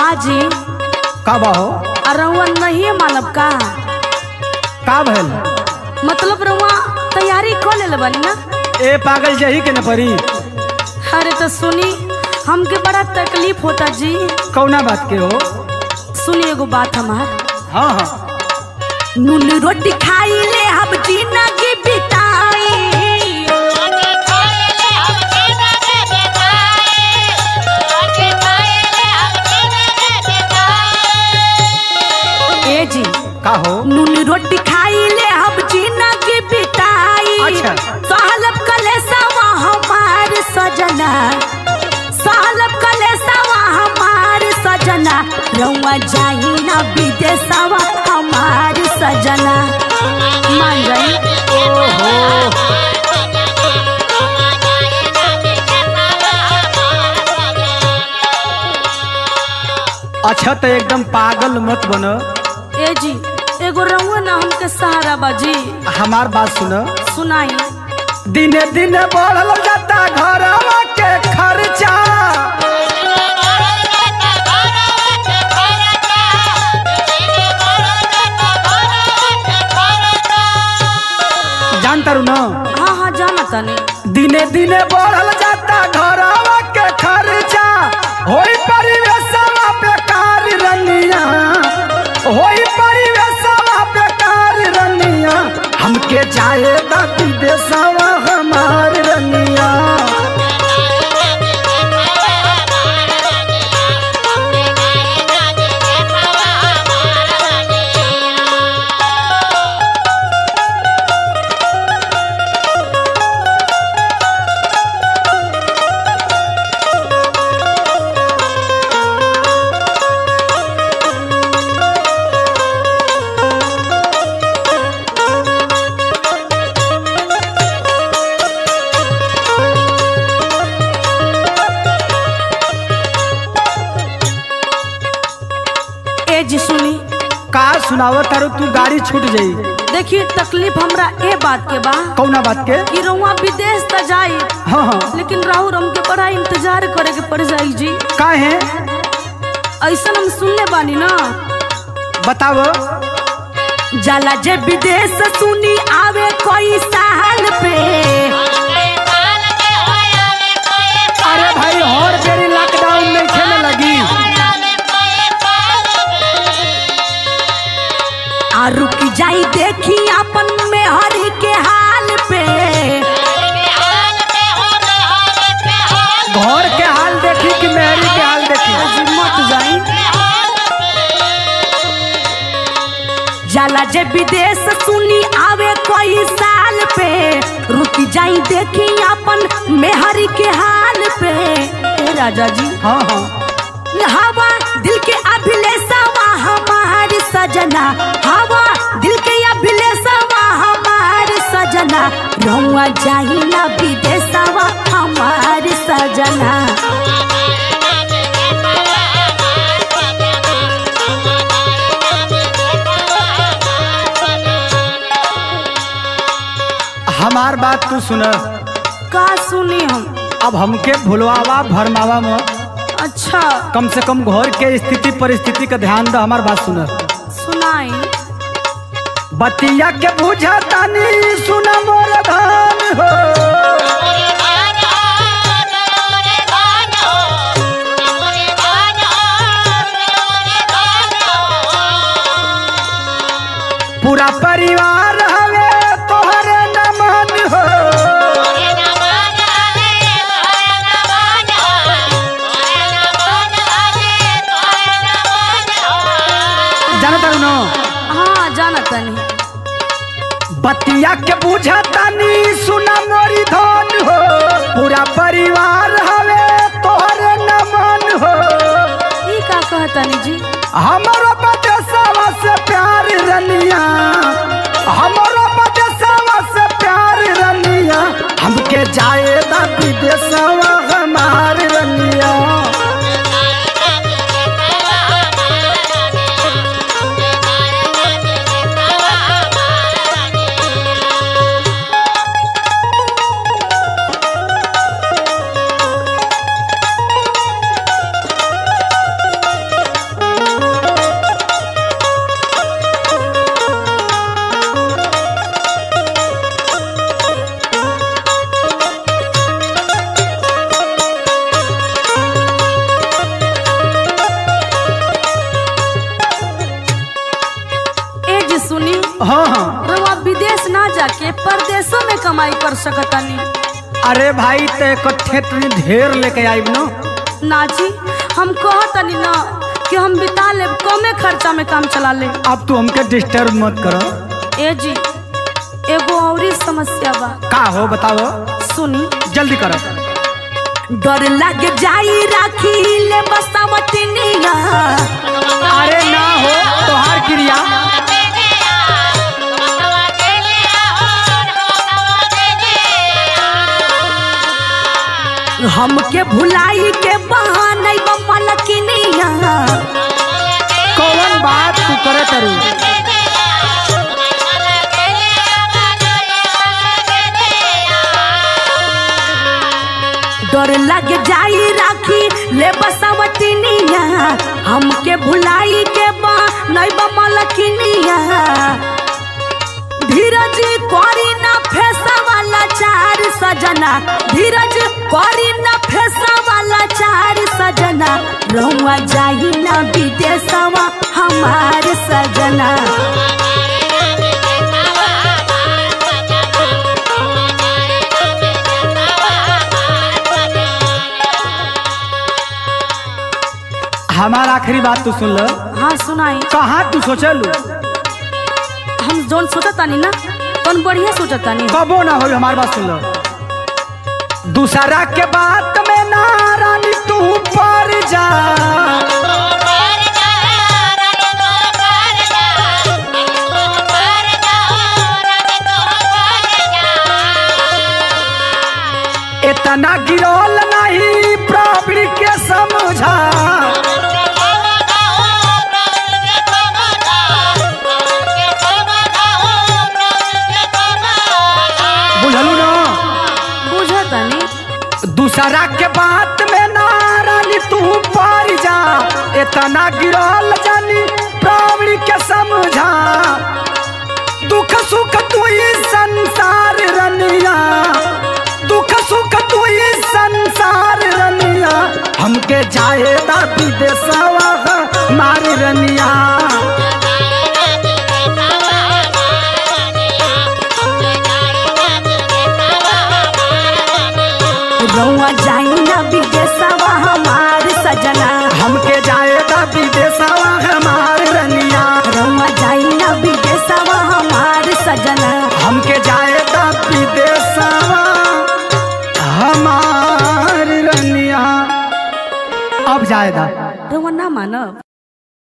बाजी का बा हो और रउआ नहीं मानब का का भइल मतलब रउआ तैयारी कर ले बनी ना ए पागल जही के न परी अरे तो सुनी हमके बड़ा तकलीफ होता जी कौना बात के हो सुनी एगो बात हमार हाँ हाँ नून रोटी खाई ले हम जीना की बिताई ए जी का हो नून रोटी खाई ले हम जीना की बिताई अच्छा। सालब कलेसवा हमार सजना सालब कलेसवा हमार सजना रउआ जाई ना विदेशवा हमार सजना मान जाई अच्छा तो एकदम पागल मत बन ए जी एगो रउआ ना हमके सहारा बाजी हमार बात सुन सुनाई दिने दिने बढ़ल जाता घरवा के खर्चा जानता रू ना हाँ हाँ जाना तनी दिने दिने बढ़ल जाता घरवा के खर्चा होई परिवेशवा बेकार रनिया होई परिवेशवा बेकार रनिया हमके जाए दा विदेशवा हमार रनिया ए जी सुनी का सुनावत तारू तू गाड़ी छूट जाई देखिए तकलीफ हमरा ए बात के बा कौना बात के कि रउआ विदेश त जाई हाँ हाँ लेकिन राहुल हमके बड़ा इंतजार करे के पड़ जाई जी का है ऐसा हम सुनले बानी ना बताओ जाला जे विदेश सुनी आवे कोई साल पे अरे भाई हर बेरी लॉकडाउन में खेले लगी आ रुक जाई देखी अपन में हरी के हाल पे घर के हाल देखी कि मेहरी के हाल देखी जी मत जाई जाला जे विदेश सुनी आवे कोई साल पे रुक जाई देखी अपन मेहरी के हाल पे ए राजा जी हाँ हाँ हवा दिल के अभिलेषवा हमार सजना हवा दिल के अभिलेषवा हमार सजना रहुआ जाही ना विदेशवा हमार सजना हमार बात तू सुन का सुनी हम अब हमके भुलवावा भरमावा में अच्छा कम से कम घर के स्थिति परिस्थिति का ध्यान दे हमार बात सुन सुनाई बतिया के बुझा तानी सुन मोर धान हो पूरा परिवार हवे तोहरे नमन हो जानता हूँ ना हाँ जाना तनी बतिया के बुझा तानी सुना मोरी धन हो पूरा परिवार हवे तोहरे नमन हो ई का कहतनी जी हमारो बदेशवा से प्यार रनिया हमारो बदेशवा से प्यार रनिया हमके जाए दा विदेशवा हमार रनिया हाँ हाँ रउआ विदेश ना जाके परदेशों में कमाई कर सकतानी अरे भाई ते इकट्ठे तुझे ढेर लेके आइब न ना जी हम कहतनी ना कि हम बिता ले कमे खर्चा में काम चला ले अब तू हमके डिस्टर्ब मत कर ए जी एगो औरी समस्या बा का हो बताओ सुनी जल्दी करो डर लग जाई राखी ले बसावटनिया अरे ना हो तोहार क्रिया हमके भुलाई के बहाने मलकिनिया कौन बात तू करे तरू डर लग जाई राखी ले बसावटनिया हमके भुलाई के बहाने मलकिनिया धीरज करी ना फेसा वाला चार सजना धीरज करी ना फेसा वाला चार सजना रहुआ जाई ना विदेशवा हमार सजना हमार आखिरी बात तू सुन लो हाँ सुनाई कहाँ तू सोचलू हम जोन सोचतानी ना तोन बढ़िया सोचतानी कबो ना हो हमार बात सुन लो दूसरा के बात में ना रानी तू पर जा इतना गिरोल नहीं प्रॉब्लम के समझा बुझलू ना बुझतानी दूसरा के बात में ना रानी तू पर जा इतना गिरल जानी प्राणी के समझा दुख सुख तू ही संसार रनिया दुख सुख तू ही संसार रनिया हमके जाए दा विदेशवा मार रनिया रहुआ जाई ना विदेशवा हमार सजना हमके जाए दा विदेशवा हमार रनिया रहुआ जाई ना विदेशवा हमार सजना हमके जाए दा विदेशवा हमार रनिया अब जाए दा